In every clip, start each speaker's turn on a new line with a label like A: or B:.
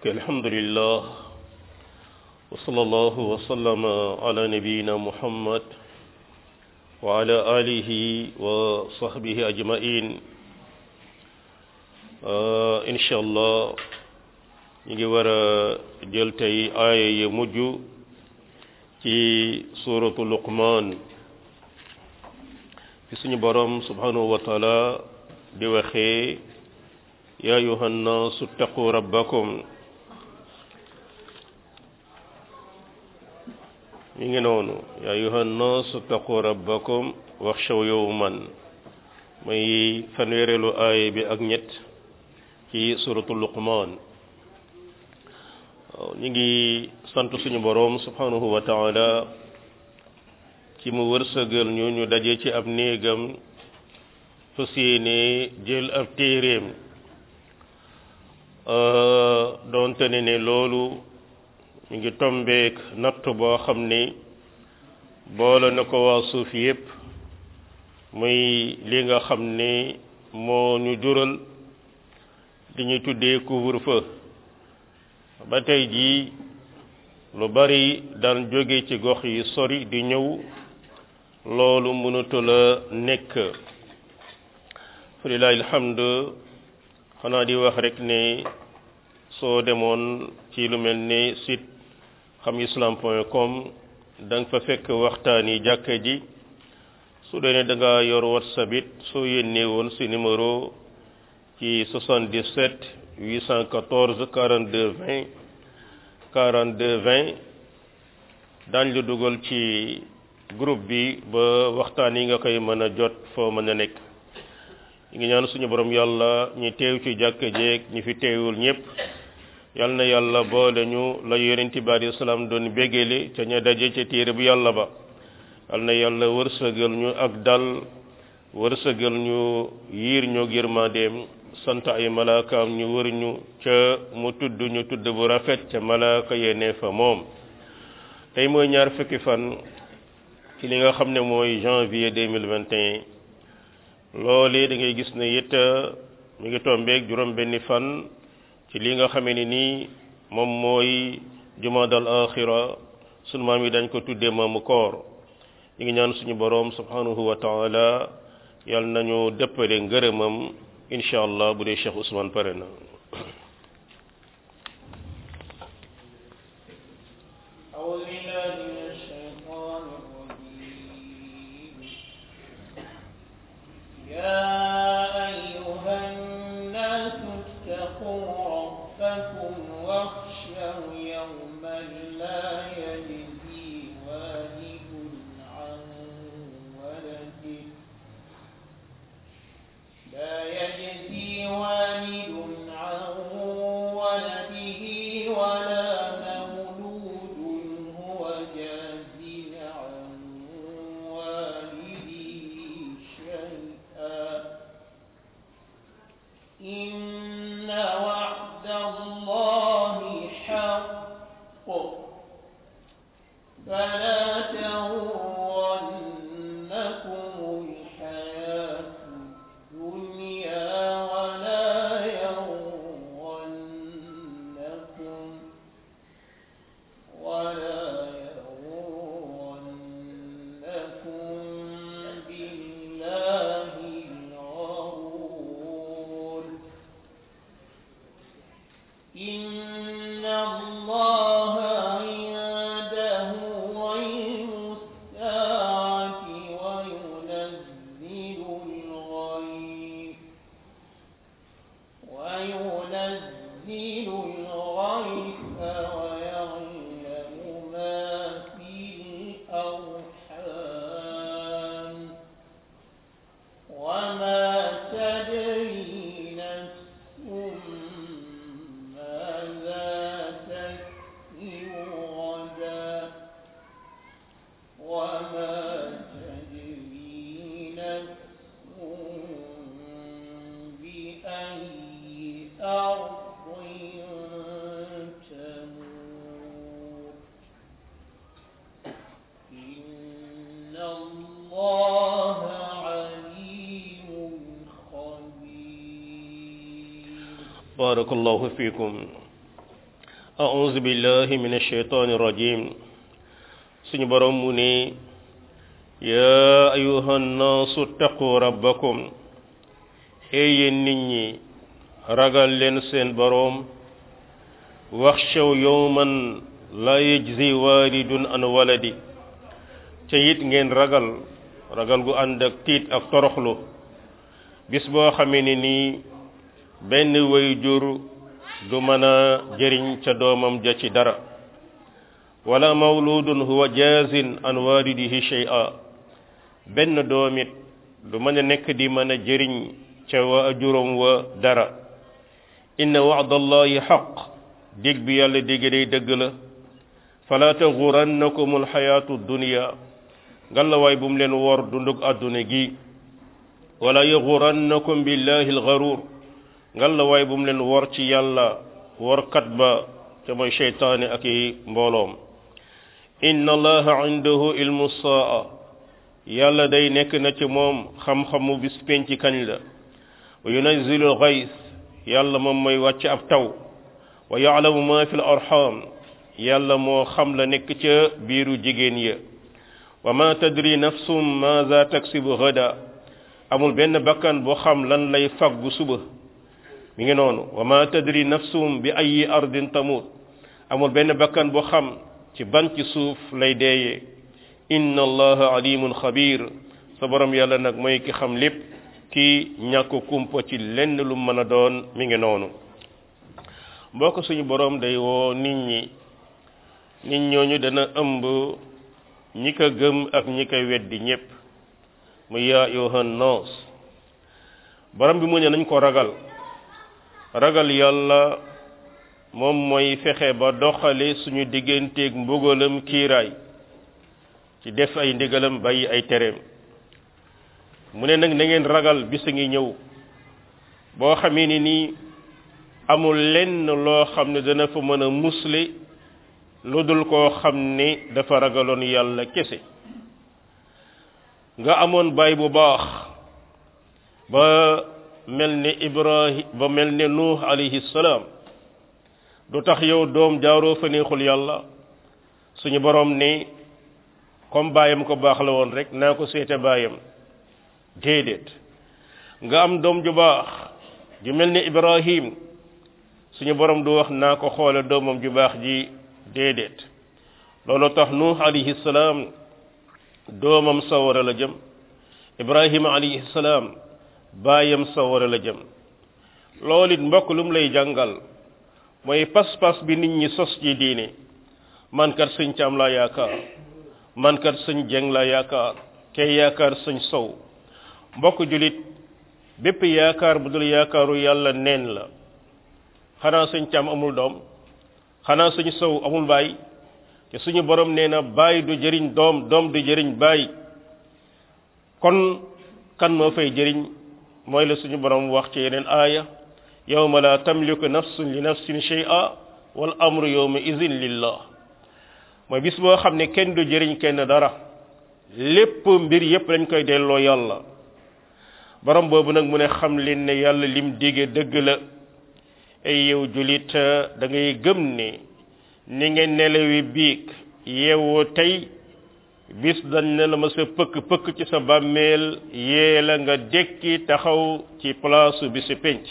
A: ok alhamdulillah wa sallallahu wa sallama ala nabiyina muhammad wa ala alihi wa sahbihi ajmain insha allah ñu ngi war a jël tey aaya ya mujj ci suratu luqman fi suñu borom subhanahu wa taala di waxee ya ayuha nnaasu ttaqu rabbakum mi ngi noonu ya ayuha nnaasu ttaqu rabbakum waxshaw yowman muy fanweerelu aaya bi ak ñett ci suratu luqman waaw ñu ngi sant suñu boroom subhanahu wa taala ci mu wërsëgal ñu ñu daje ci ab néegam fas yéene jël ab téeréem doonte ne ne loolu ñu ngi tombeek natt boo xam ni boole na ko waa suuf yépp muy li nga xam ni moo ñu jural li ñuy tuddee couvre-feu ba tey jii lu bari daan jóge ci gox yi sori di ñëw loolu mënatul a nekk falilahi alhamdu xanaa di wax rek ne soo demoon ci lu mel ni site xam islam point com da nga fa fekk waxtaan yi jàkka ji su dee ne da nga yor whatsapp it soo yónnee woon si numéro ci 77 814 42 20 42 20 daañ la dugal ci groupe bi ba waxtaan yi nga koy mën a jot foo mën a nekk ñu ngi ñaan suñu borom yàlla ñi teew ci jàkka jeeg ñi fi teewul ñëpp yal na yàlla boole ñu la yonent bi alayhi salaam doon bégale ca ña daje ca téere bu yàlla ba yal na yàlla wërsëgal ñu ak dal wërsëgal ñu yiir ñoo yërmandeem sant ay malaakaam ñu wër ñu ca mu tudd ñu tudd bu rafet ca malaaka yene fa moom tey mooy ñaar fukki fan ci li nga xam ne mooy janvier 2021 loolee da ngay gis ne it mi ngi tombeeg juróom benni fan ci li nga xamee ni nii moom mooy jumaadal axira sunu maam yi dañ ko tuddee maamu koor ñu ngi ñaan suñu boroom subhanahu wa taala yal nañu dëppale ngërëmam incha allah bu dee Cheikh Ousmane pare na barakallahu fiikum أعوذ بالله من الشيطان الرجيم suñu borom mu ne yaa ayuha nnaasu taqu rabbakum ee yéen nit ñi ragal leen seen boroom waxshaw yowman la yajzi walidun an waladi te it ngeen ragal ragal gu ànd ak tiit ak toroxlu bis boo xamee ne nii benn way jur du mën a jëriñ ca doomam ja ci dara wala mawludun huwa jazin an walidihi shay'a benn doomit du mën a nekk di mën a jëriñ ca wa juróom wa dara inna wa'da allahi xaq dig bi yàlla digg day dëgg la fala taxurannakum alxayaatu dunia ngalawaay bu mu leen wor dundug àdduna gi wala yaxurannakum billahi alxaruur ngalawaay bu mu leen wor ci yàlla workat ba te mooy cheytaane ak i mbooloom inna allaha indahu ilmu saa yàlla day nekk na ci moom xam-xamu bis penc kañ la wa yunazilu alxays yàlla moom mooy wàcc ab taw wa yaalamu ma fi l arham yàlla moo xam la nekk ca biiru jigéen ya wa ma tadri nafsum maza taksibu gada amul benn bakkan boo xam lan lay faggu suba mi ngi noonu wa ma tadri nafsum bi ayi ardin tamut amul benn bakkan boo xam ci ban ci suuf lay deeyee inna allaha alimun xabir sa borom yàlla nag mooy ki xam lépp ki ñàkk kumpa ci lenn lu mën a doon mi ngi noonu mbokk suñu borom day woo nit ñi nit ñooñu dana ëmb ñi ko gëm ak ñi ko weddi ñépp mu yaa yohan noos borom bi mu ne nañ ko ragal ragal yàlla moom mooy fexe ba doxale suñu digganteeg mbugalam kiiraay ci def ay ndigalam bàyyi ay tereem mu ne nag na ngeen ragal bis a ngi ñëw boo xamee ni nii amul lenn loo xam ne dana fa mën a musle lu dul koo xam ne dafa ragaloon yàlla kese nga amoon baay bu baax ba mel ne ibrahim ba mel ne nuux alayhi salaam du tax yow doom jaaroo fa neexul yàlla suñu borom ne comme baayam ko baax la woon rek naa ko seete baayam déedéet nga am doom ju baax ju mel ne ibrahim suñu borom du wax naa ko xoole doomam ju baax ji déedéet loolu tax nuux alayhi salaam doomam sawara la jëm ibrahima alayhi salaam baayam sawara la jëm loolu it mbokk lu mu lay jàngal mooy pas-pas bi nit ñi sos ci diine man kat sëñ caam laa yaakaar man kat sëñ jeng laa yaakaar kay yaakaar sëñ sow mbokk julit bépp yaakaar bu dul yaakaaru yàlla neen la xanaa sëñ caam amul doom xanaa sëñ sow amul baay te suñu borom nee na baay du jëriñ doom doom du jëriñ baay kon kan moo fay jëriñ mooy la suñu borom wax ci yeneen aaya yawma la tamliku nafsun li nafsin shay'a wal amru yawma izin lillah mooy bis boo xam ne kenn du jëriñ kenn dara lépp mbir yépp lañ koy delloo yàlla borom boobu nag mu ne xam leen ne yàlla lim dige dëgg la ay yow julit da ngay gëm ne ni ngeen nelawi biig yeewoo tey bis dañ ne la ma sa pëkk pëkk ci sa bàmmeel yee la nga dekki taxaw ci place bi si penc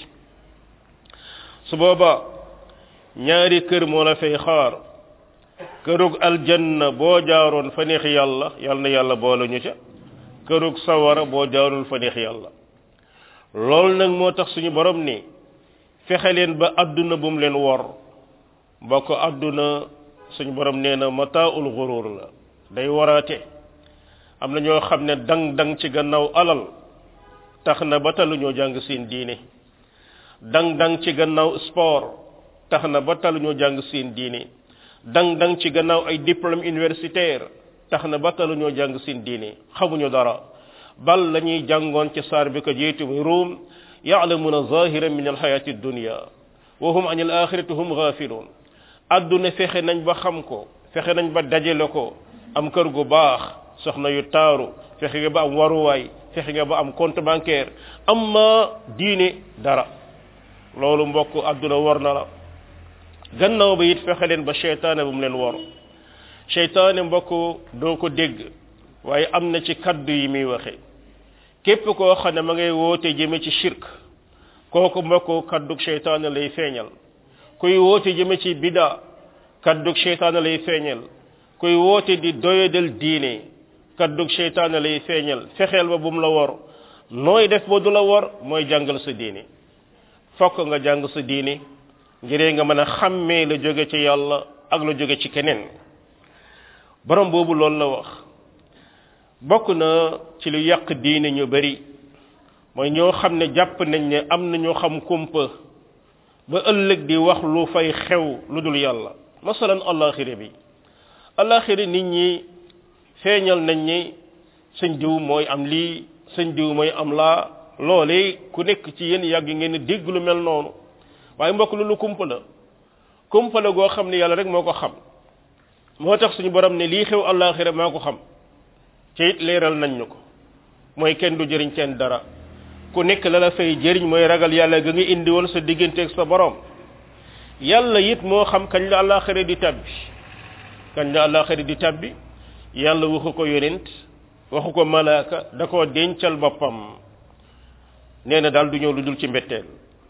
A: su booba ñaari kër moo la fay xaar kërug aljanna boo jaaroon fa neex yàlla yàlla na yàlla boole ñu ca kërug sawara boo jaarul fa neex yàlla loolu nag moo tax suñu borom ni fexe leen ba àdduna bu mu leen wor mbokk àdduna suñu borom nee na mataaul xurur la day waraate am na ñoo xam ne dang dang ci gannaaw alal tax na ba talu ñoo jàng seen diine dang dang ci gannaaw sport tax na ba talu ñoo jàng seen diine dang dang ci gannaaw ay diplôme universitaire tax na ba talu ñoo jàng seen diine xamuñu dara bal la ñuy jàngoon ci saar bi ko jiitu muy ruum ya'lamuna zahiran min alxayati dunya wa hum an al axirati hum gafilun adduna fexe nañ ba xam ko fexe nañ ba dajale ko am kër gu baax soxna yu taaru fexe nga ba am waruwaay fexe nga ba am compte bancaire amma diine dara loolu mbokk adduna war na la gannaaw ba it fexe leen ba seytaane bu mu leen wor seytaane mbokk doo ko dégg waaye am na ci kaddu yi muy waxe képp koo xam ne ma ngay woote jëme ci shirk kooku mbokk kaddug seytaane lay feeñal kuy woote jëme ci bida kaddug seytaane lay feeñal kuy woote di doyadal diine kaddug seytaane lay feeñal fexeel ba bu mu la wor nooy def ba du la wor mooy jàngal sa diine fokk nga jàng sa diine ngiree nga mën a xàmmee la jóge ci yàlla ak la jóge ci keneen borom boobu loolu la wax bokk na ci lu yàq diine ñu bari mooy ñoo xam ne jàpp nañ ne am na ñoo xam kumpa ba ëllëg di wax lu fay xew lu dul yàlla masalan allaxira bi allaxira nit ñi feeñal nañ ni sëñ diw mooy am lii sëñ diw mooy am laa loolee ku nekk ci yéen yàgg ngeen dégg lu mel noonu waaye mbokk lu lu kumpa la kumpa la goo xam ne yàlla rek moo ko xam moo tax suñu borom ne lii xew allaxira maa ko xam ci it leeral nañ ñu ko mooy kenn du jëriñ kenn dara ku nekk la la fay jëriñ mooy ragal yàlla ga nga indi woon sa digganteeg sa borom yàlla it moo xam kañ la allaxira di tabbi kañ la allaxira di tabbi yàlla waxu ko yonent waxu ko malaaka da koo dencal boppam nee na daal du ñëw lu dul ci mbetteel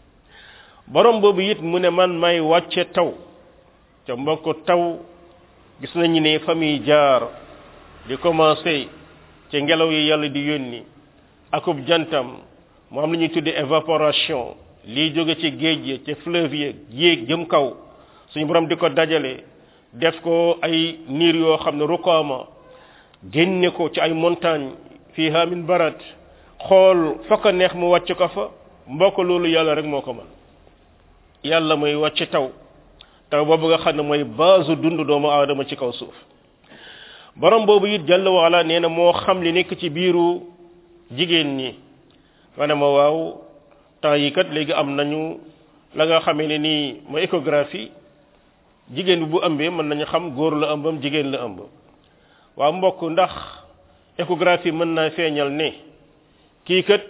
A: borom boobu it mu ne man may wàcce taw ca mbokk taw gis nañu ne famille jaar di commencé ci ngelaw yi yàlla di yónni akub jantam mu am lu ñuy tudde évaporation lii jóge ci géej yi ci fleuve yi yéeg jëm kaw suñu borom di ko dajale def ko ay niir yoo xam ne rukaama génne ko ci ay montagne fiha min barat xool fa ko neex mu wàcc ko fa mbokk loolu yàlla rek moo ko mën yàlla mooy wàcc taw taw boobu nga xam ne mooy base dund doomu aadama ci kaw suuf borom boobu it jàll waala nee na moo xam li nekk ci biiru jigéen ñi nga ne ma waaw temps yi kat léegi am nañu la nga xamee ne nii mooy échographie jigéen bi bu ëmbee mën nañu xam góor la ëmbam jigéen la ëmb waaw mbokk ndax échographie mën naa feeñal ne kii kat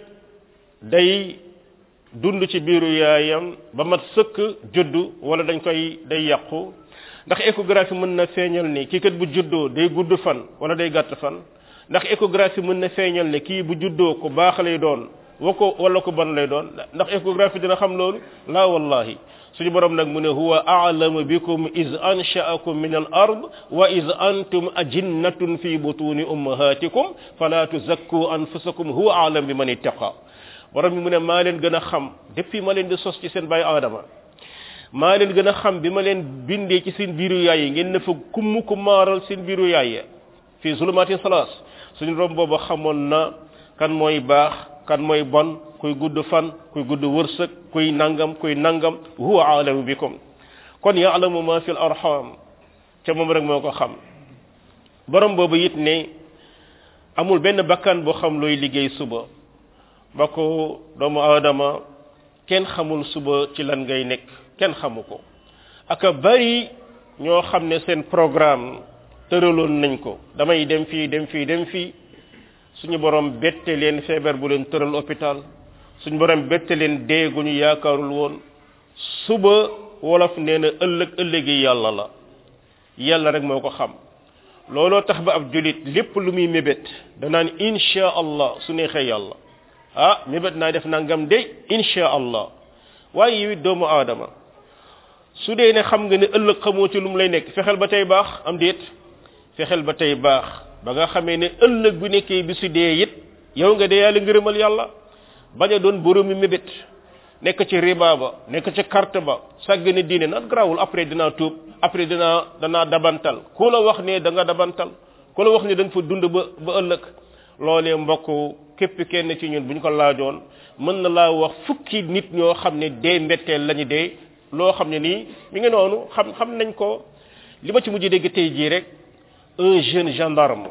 A: day dund ci biiru yaayam ba mat sëkk juddu wala dañ koy day yàqu ndax échographie mën na feeñal ne kii kat bu juddoo day gudd fan wala day gàtt fan ndax échographie mën na feeñal ne kii bu juddoo ku baax lay doon wa ko wala ko bon lay doon ndax échographie dina xam loolu laa wallahi suñu borom nag mu ne huwa a'lamu bikum iz ansha'akum min al ard wa iz antum ajinnatun fi butuni ummahatikum fala tuzakku anfusakum huwa a'lamu biman ittaqa borom bi mu ne maa leen gën a xam depuis ma leen di sos ci seen bàyyi aadama maa leen gën a xam bi ma leen bindee ci seen biiru yaay yi ngeen ne fa kumm ku maaral seen biiru yaay ya fii zulumatin salaas suñu borom boobu xamoon na kan mooy baax kan mooy bon kuy gudd fan kuy gudd wërsëg kuy nangam kuy nangam huwa aalamu bikum kon yaalamu ma fi l arham ca moom rek moo ko xam borom boobu it ne amul benn bakkan boo xam looy liggéey suba ba ko doomu aadama kenn xamul suba ci lan ngay nekk kenn xamu ko aka bari ñoo xam ne seen programme tëraloon nañ ko damay dem fii dem fii dem fii suñu borom bette leen feebar bu leen tëral hôpital suñu borom bette leen dee gu ñu yaakaarul woon suba wolof nee na ëllëg ëllëgi yàlla la yàlla rek moo ko xam looloo tax ba ab julit lépp lu muy mébét danaan insha allah su neexee yàlla ah mébét naa def nangam de insha allah waaye yow it doomu aadama su dee ne xam nga ne ëllëg xamoo ci lu mu lay nekk fexeel ba tey baax am déet fexeel ba tey baax ba nga xamee ne ëllëg bu nekkee bi su dee it yow nga dee yàlla ngërëmal yàlla bañ a doon boroomi mébét nekk ci riba ba nekk ci carte ba sàgg ne diine naan garaawul après dinaa tuub après dinaa danaa dabantal ku la wax ne da nga dabantal ku la wax ne da nga fa dund ba ba ëllëg loolee mbokk képp kenn ci ñun bu ñu ko laajoon mën na laa wax fukki nit ñoo xam ne dee mbetteel lañu dee loo xam ne nii mi ngi noonu xam xam nañ ko li ma ci mujj dégg tey jii rek un jeune gendarme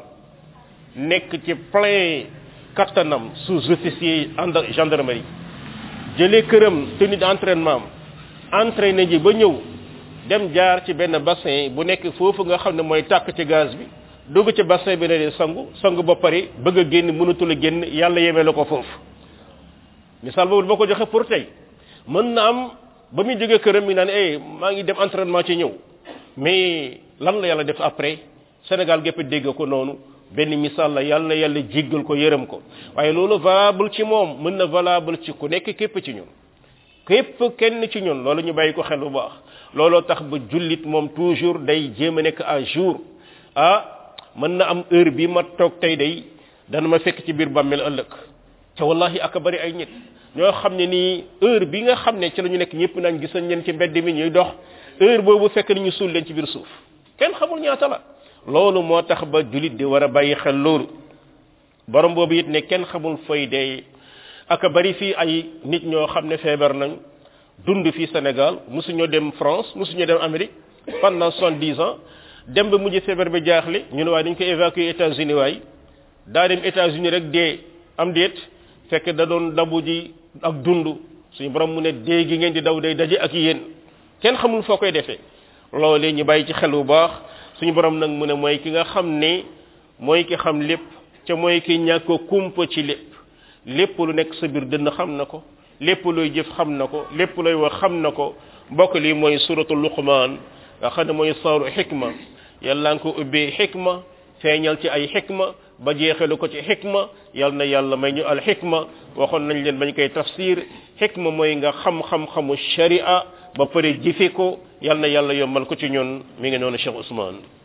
A: nekk ci plein kattanam sous-officier en gendarmerie jëlee këram tenue d'entraînement am entraîné ji ba ñëw dem jaar ci benn bassin bu nekk foofu nga xam ne mooy tàkk ci gaz bi dugg ci bassin bi ne de sangu sangu ba pare bëgg a génn mënatul a génn yàlla yemee la ko foofu misaal boobu ba ko joxe pour tey mën na am ba muy jógee këram mi naan eh maa ngi dem entraînement ci ñëw mais lan la yàlla def après Sénégal gépp dégg ko noonu benn misaal la yàlla na yàlla jéggal ko yërëm ko waaye loolu valable ci moom mën na valable ci ku nekk képp ci ñun képp kenn ci ñun loolu ñu bàyyi ko xel bu baax looloo tax ba jullit moom toujours day jéem a nekk à jour ah mën na am heure bi ma toog tey day dana ma fekk ci biir bàmmeel ëllëg te wallahi aka bari ay nit ñoo xam ne nii heure bi nga xam ne ci la ñu nekk ñëpp nañ gis nañ leen ci mbedd mi ñuy dox heure boobu fekk nañu suul leen ci biir suuf kenn xamul ñaata la loolu moo tax ba julit di war a bàyyi xel loolu borom boobu it ne kenn xamul fay dee aka bari fii ay nit ñoo xam ne feebar nañ dund fii Sénégal mosuñoo dem France mosuñoo dem Amérique pendant soixante-dix ans dem ba mujj feebar bi jaaxle ñu ne waaye dañ ko évacuer États-Unis waay daa dem États-Unis rek dee am déet fekk da doon dabu ji ak dund suñu borom mu ne dee gi ngeen di daw day daje ak yéen kenn xamul foo koy defee loolee ñu bàyyi ci xel bu baax suñu borom nag mu ne mooy ki nga xam ne mooy ki xam lépp ca mooy ki ñàkk kumpa ci lépp lépp lu nekk sa biir dënn xam na ko lépp looy jëf xam na ko lépp looy wax xam na ko mbokk lii mooy suratul luqmaan nga xam ne mooy saaru xikma yàlla nga ko ubbee xikma feeñal ci ay xikma ba jeexalu ko ci xikma yal na yàlla may ñu al xikma waxoon nañ leen bañ koy tafsir xikma mooy nga xam-xam-xamu sharia ba pare jëfe ko yal na yàlla yombal ko ci ñun mi ngi noonu Cheikh Ousmane